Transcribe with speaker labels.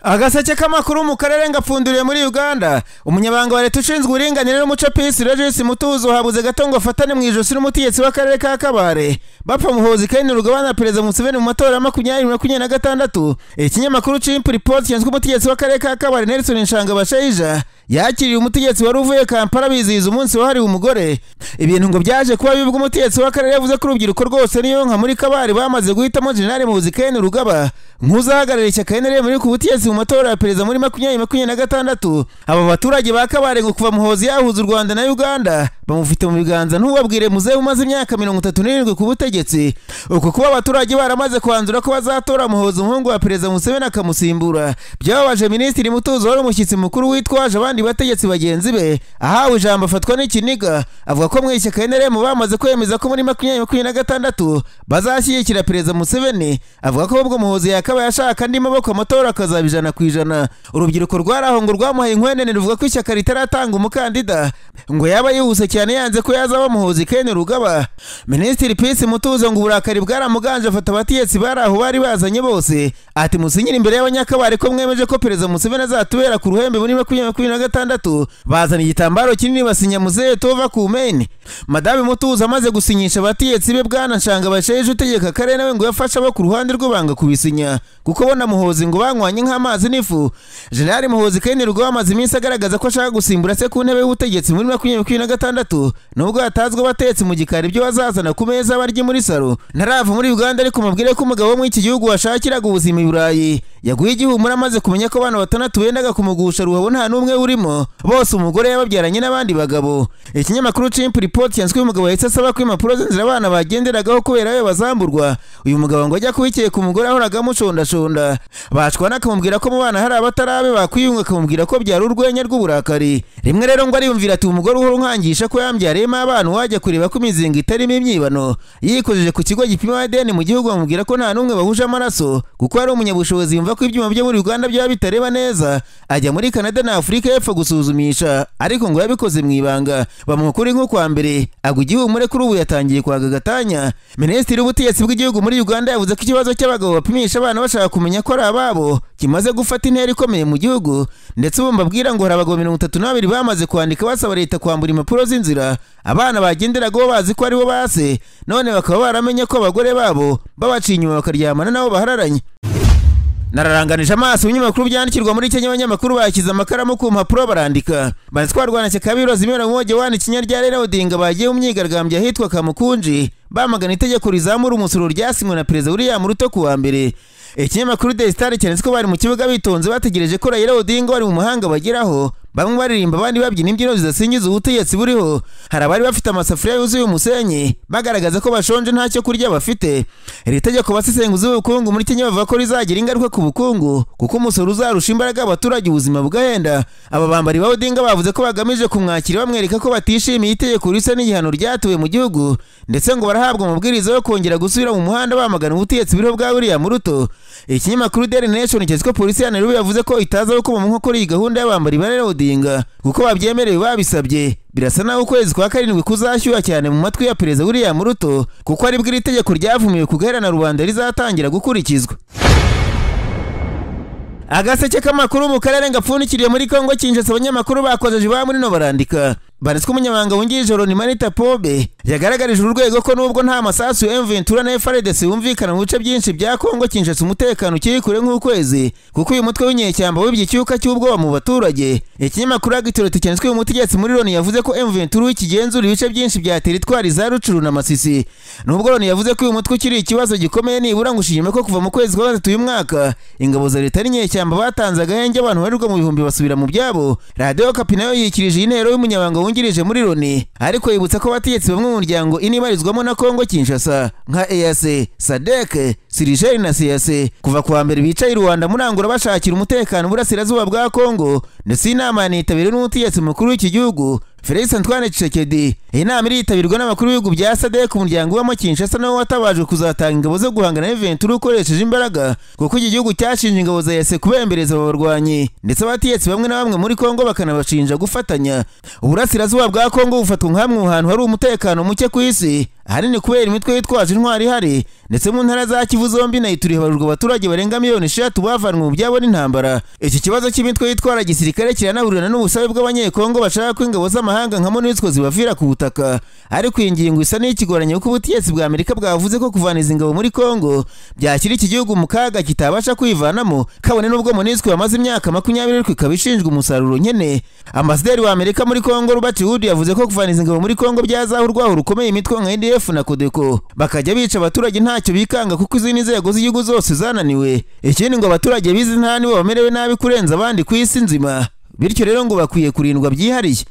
Speaker 1: agaseke k'amakuru mu karere ngapfunduriye muri uganda umunyabanga wa leta ushinzwe uburinganire n'umuco pisi regis mutuzo habuze gato ngo afatane mu ijosi n'umutegetsi w'akarere ka kabare bapfa muhozi kandi rugabana perezida museveni mu matora ya makumyabiri makumyabiri na gatandatu ikinyamakuru cy'impripoti cyenzwe umutegetsi w'akarere ka kabare nelson nshangabashayija yakiriye umutegetsi wari uvuye kampala bizihiza umunsi wahariwe umugore ibintu ngo byaje kuba bibi ubwo umutegetsi w'akarere yavuze ko urubyiruko rwose niyo nka muri kabare bamaze guhitamo generali muhozi kandi rugaba nk'uzahagarariye ishyaka nrm riri ku butegetsi mu matora ya perezida muri makumyabiri makumyabiri na gatandatu aba baturage ba kabare ngo kuva muhozi yahuza u rwanda na uganda bamufite mu biganza ntubabwire muzehe umaze imyaka mirongo itatu n'irindwi ku butegetsi uku kuba abaturage baramaze kwanzura ko bazatora muhozi umuhungu wa perezida museveni akamusimbura byababaje minisitiri mutuzo wari umushyitsi mukuru witwaje abandi bategetsi bagenzi be ahawe ijambo afatwa n'ikiniga avuga ko mu ishyaka nrm bamaze kwemeza ko muri makumyabiri makumyabiri na gatandatu bazashyigikira perezida museveni avuga ko ubwo muhozi yakabaye ashaka andi maboko amatora akazaba ijana ku ijana urubyiruko rwari aho ngo rwamuhaye inkwenene ruvuga ko ishyaka ritaratanga umukandida ngo yaba yihuse cyane yanze ko yazaba muhozi kene rugaba minisitiri pisi mutuzo ngo uburakari bwaramuganje afata abategetsi bari aho bari bazanye bose ati musinyira imbere y'abanyakabari ko mwemeje ko perezida museveni azatubera ku ruhembe muri makumyabiri makumyabiri na gatandatu bazana igitambaro kinini basinya muzehe tova ku meni madame mutuzo amaze gusinyisha abategetsi be bwana nshanga basheje utegeka akarere nawe ngo yafashe abo ku ruhande rwe banga kubisinya kuko bona muhozi ngo banywanye nk'amazi n'ifu generali muhozi kene rugaba amaze iminsi agaragaza ko ashaka gusimbura se ku ntebe y'ubutegetsi muri makumyabiri makumyabiri na gatandatu nubwo hatazwi abatetsi mu gikari ibyo bazazana ku meza barye muri salo ntarava muri uganda ariko mubwire ko umugabo wo muri iki gihugu washakiraga ubuzima i burayi yaguye igihumura amaze kumenya ko abana batandatu bendaga kumugusha ruhabo nta n'umwe urimo bose umugore yababyaranye n'abandi bagabo ikinyamakuru cimpu ripoti cyanditsweho umugabo yahise asaba ko impapuro z'inzira abana bagenderagaho kubera we bazamburwa uyu mugabo ngo ajya kubikiye ku mugore ahoraga amushondashonda bashwana akamubwira ko mu bana hari abatarabe bakwiyunga akamubwira ko byari urwenya rw'uburakari rimwe rero ngo ariyumvira ati umugore uhora unkangisha ko yambyariyemo abana wajya kureba ko imizinga itarimo imyibano yikojeje ku kigo gipima adeni mu gihugu bamubwira ko nta n'umwe bahuje amaraso kuko ari umunyabushobozi yumva ko ibyuma byo muri uganda byaba bitareba neza ajya muri canada na afurika y'epfo gusuzumisha ariko ngo yabikoze mu ibanga bamukuri nko kwa mbere agwa igihumure kuri ubu yatangiye kwaga gatanya minisitiri w'ubutegetsi bw'igihugu muri uganda yavuze ko ikibazo cy'abagabo bapimisha abana bashaka kumenya ko ari ababo kimaze gufata intera ikomeye mu gihugu ndetse ubu mbabwira ngo hari abagabo mirongo itatu n'ababiri bamaze kwandika basaba leta kwambura impapuro z'inzira abana bagenderagaho bazi ko aribo base none bakaba baramenye ko abagore babo babaciye inyuma bakaryamana n'abo bahararanye nararanganije amaso ibinyamakuru byandikirwa muri kenya abanyamakuru bashyize amakaramu ku mpapuro barandika baratwarwana cyakabiroza imibonano mpuzamahanga ikinya rya rero odinga bagiye mu myigaragambyo ahitwa kamukunji bamagana itegeko rizamura umusoro ryasinywe na perezida william ruto ku wa mbere ikinyamakuru de star cyanditse ko bari mu kibuga bitonze bategereje ko rayira odinga bari mu muhanga bageraho bamwe baririmba abandi babyina imbyino zidasingiza ubutegetsi buriho hari abari bafite amasafuriya yuzuye umusenyi bagaragaza ko bashonje nta cyo kurya bafite iri tegeko basesenguzi b'ubukungu muri kenya bavuga ko rizagira ingaruka ku bukungu kuko umusoro uzarusha imbaraga abaturage ubuzima bugahenda aba bambari ba odinga bavuze ko bagamije kumwakira bamwereka ko batishimiye itegeko risa n'igihano ryatuwe mu gihugu ndetse ngo barahabwa amabwiriza yo kongera gusubira mu muhanda bamagana ubutegetsi buriho bwa william ruto ikinyamakuru daily nation cyanditse ko polisi ya nairobi yavuze ko itaza gukoma mu nkokora iyi gahunda y'abambari ba odinga odinga kuko babyemerewe babisabye birasa naho ukwezi kwa karindwi kuzashyuha cyane mu matwi ya perezida william ruto kuko aribwo iri tegeko ryavumiwe kugaherana rubanda rizatangira gukurikizwa agaseke k'amakuru mu karere ngapfundikiriye muri kongo kinjasa abanyamakuru bakoze ba muri no barandika baritswe umunyamabanga wungirije ni marita pobe yagaragarije urwego ko nubwo nta masasu ya mventura na frdc yumvikana mu bice byinshi bya kongo kinshasa umutekano ukiri kure nk'ukwezi kuko uyu mutwe w'inyeshyamba wibye icyuka cy'ubwoba mu baturage ikinyamakuru agitoroti cyanditswe umutegetsi muri loni yavuze ko mventura ikigenzura ibice byinshi bya teritwari za rucuru na masisi nubwo loni yavuze ko uyu mutwe ukiri ikibazo gikomeye nibura ngo ushimye ko kuva mu kwezi kwa gatatu uyu mwaka ingabo za leta n'inyeshyamba batanze agahenge abantu barirwa mu bihumbi basubira mu byabo radiyo kapi nayo yikirije intero y'umunyamabanga wungirije muri loni ariko yibutsa ko abategetsi bamwe mu muryango inibarizwamo na kongo kinshasa nka eyase sadeke sirijeri na siyase kuva kuwa mbere bicaye i rwanda murangura bashakira umutekano uburasirazuba bwa kongo ndetse inama yanitabiriwe n'umutegetsi mukuru w'iki gihugu felix antoine cishekedi iyi nama iritabirwa n'abakuru b'ibihugu bya sadek umuryango ubamo kinshasa nawe watabajwe kuzatanga ingabo zo guhangana n'iventura ukoresheje imbaraga kuko iki gihugu cyashinje ingabo za yese kubembereza ababarwanyi ndetse abategetsi bamwe na bamwe muri kongo bakanabashinja gufatanya uburasirazuba bwa kongo bufatwa nk'amwe mu hantu hari umutekano muke ku isi ahanini kubera imitwe yitwaje intwari ihari ndetse mu ntara za kivu zombi na ituri habarurwa abaturage barenga miliyoni eshatu bavanwe mu byabo n'intambara iki kibazo cy'imitwe yitwara gisirikare kiranahurirana n'ubusabe bw'abanyekongo bashaka ko ingabo z'amahanga nka monusco zibavira ku butaka ariko iyi ngingo isa n'ikigoranye kuko ubutegetsi bwa amerika bwavuze ko kuvana izi ngabo muri kongo byashyira iki gihugu mu kaga kitabasha kwivanamo kabone n'ubwo monusco yamaze imyaka makumyabiri ariko ikaba ishinjwa umusaruro nyene ambasaderi wa amerika muri kongo robert wood yavuze ko kuvana izi ngabo muri kongo byazaho urwaho rukomeye imitwe nka ndf na kodeko bakajya bica abaturage ntacyo bikanga kuko izindi nzego z'igihugu zose zananiwe ikindi ngo abaturage bizi nta nibo bamerewe nabi kurenza abandi ku isi nzima bityo rero ngo bakwiye kurindwa byihariye